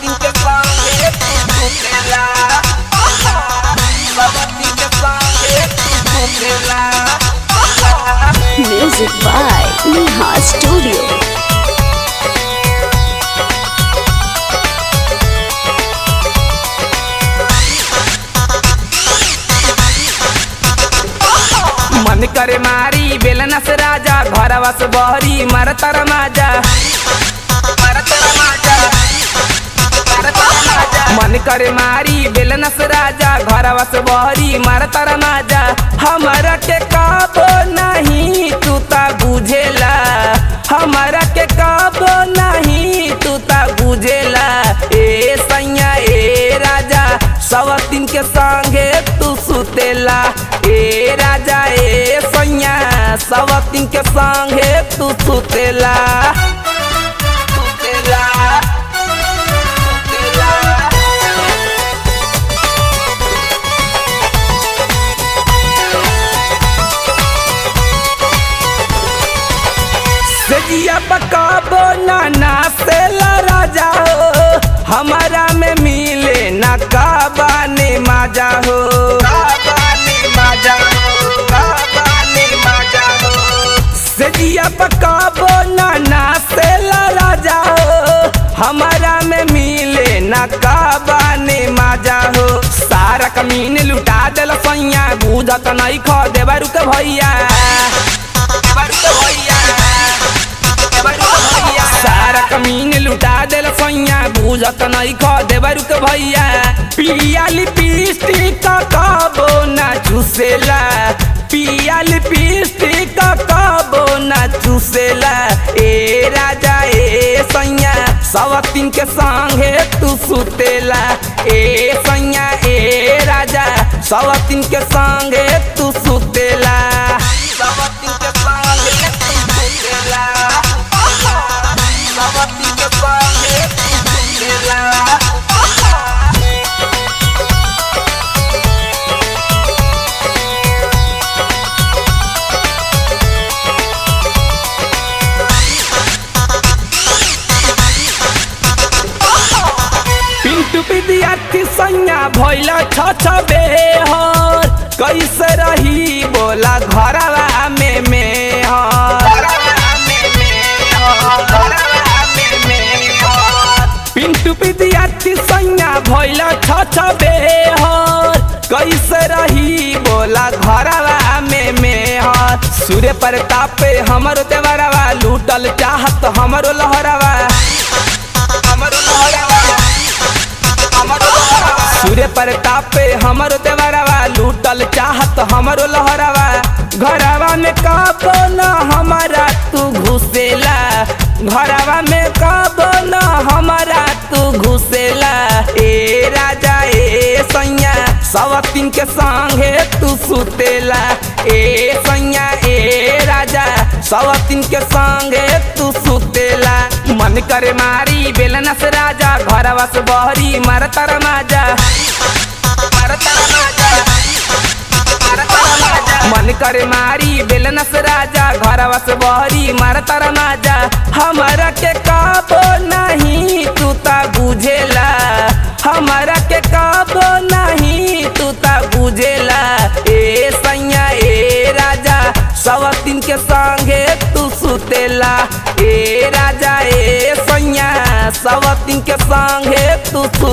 सवती के संगे घुमेला सवती के संगे घुमेला Music by Neha Studio. मन करे मारी बेलना से राजा घरवा से बहरी मरतर माजा मरतर माजा मरतर माजा मन करे मारी बेलना से राजा घरवा से बहरी मरतर माजा हमरा के काबो नहीं तू ता बुझेला हमरा के काबो नहीं तू ता बुझेला ए सैया ए राजा सवतीन के संगे तू सुतेला ए राजा ए सैया सवतीन के संगे तू सुतेला सुतेला सुतेला सजिया पकाबो नाना से राजा हो हमारा में मिले ना काबाने माजा हो काबाने माजा हो काबाने माजा हो सजिया पकाबो नाना से राजा हो हमारा में मिले ना काबाने माजा हो सारा कमीन लुटा देल सैया बुझत नहीं खो देवा रुक भैया देवा रुक भैया सारा कमीन लुटा देल सैया बुझत नहीं खो देवरु के भैया पिया लिपस्टिक का कबो ना चूसेला पिया लिपस्टिक का कबो ना चूसेला ए राजा ए सैया सवतीन के संगे तू सुतेला ए सैया ए राजा सवतीन के संगे तू सुतेला सवतीन के संगे तू सुतेला सवती के संगे घुमेला पिंटू विद्यार्थी सैया भैल छ छ बेहर कैसे रही बोला घरवा में मेहर पिंटू विद्यार्थी सैया भैल छ छ बेहर कैसे रही बोला घरवा में मेहर सूर्य प्रताप पे हमरो देवरवा लूटल चाहत हमरो लहरवा हमरो लहरवा सूर्य प्रताप पे हमरो देवरवा लूटल चाहत हमरो लहरवा घरवा में कबो न हमारा तू घुसेला घरवा में कबो न हमारा तू घुसेला ए राजा ए सैया सवतीन के संगे तू सुतेला ए सैया ए राजा सवतीन के संगे तू सुतेला मन करे मारी बेलना से राजा घरवा से बहरी मरतर माजा मरतर माजा मरतर माजा मन करे मारी बेलना से राजा घरवा से बहरी मरतर माजा हमारा के काबो नहीं तू ता बुझेला हमारा के काबो नहीं तू ता बुझेला ए सैया ए राजा सवतीन के संगे तू सुतेला ए राजा ए सैया सवतीन के संगे तू